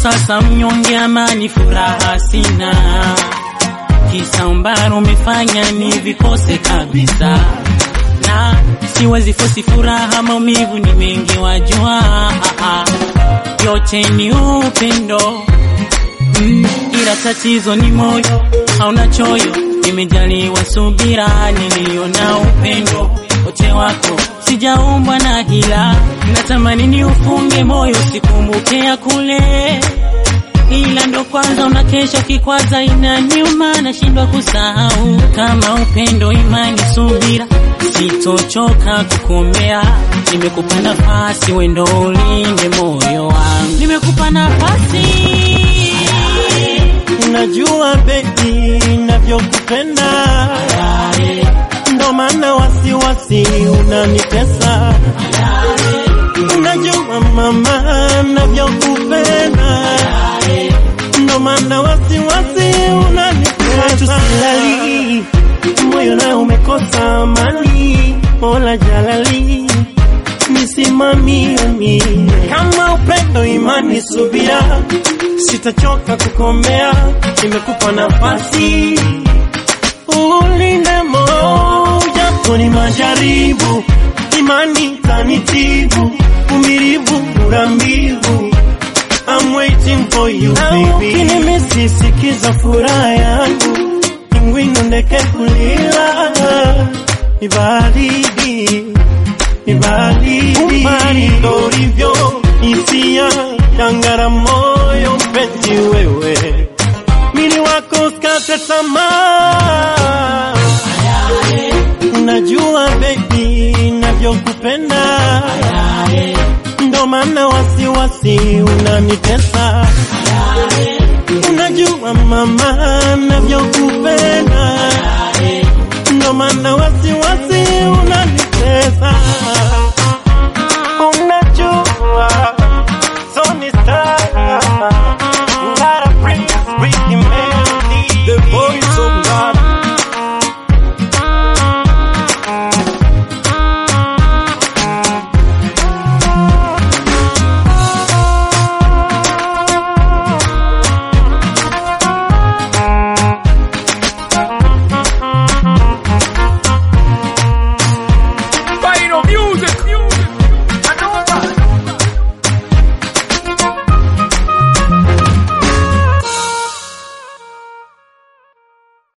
sasa mnyonge, amani furaha sina, kisa umbaro umefanya ni vikose kabisa, na siwezi fosi furaha, maumivu ni mengi wajua, yote ni upendo mm, ila tatizo ni moyo hauna choyo, nimejaliwa subira, niliona upendo wote wako, sijaumbwa na hila, natamani ni ufunge moyo sikumbuke ya kule, ila ndo kwanza unakesha kikwaza, inaniuma nashindwa kusahau kama upendo, imani, subira, sitochoka kukomea. Nimekupa nafasi, wendo ulinde moyo wangu, nimekupa nafasi Unajua baby, navyokupenda ndo maana wasiwasi unanitesa. Unajua mama, navyokupenda ndo maana wasiwasi unanitesa. Silali moyo na umekosa amani, mola jalali nisimamie mie kama upendo, imani, subira, sitachoka kukomea. Nimekupa nafasi ulinde moyo, japo ni majaribu, imani tanitibu, umirivu urambivu I'm waiting for you baby. Ukinimisi sikiza furaha yangu, ingwino ndeke kulila ni baridi ni baridi ndo ulivyo hisia dangara moyo mpenzi wewe mili wako skate tamaa unajua baby navyokupenda ndo maana wasiwasi unanitesa unajua mama navyokupenda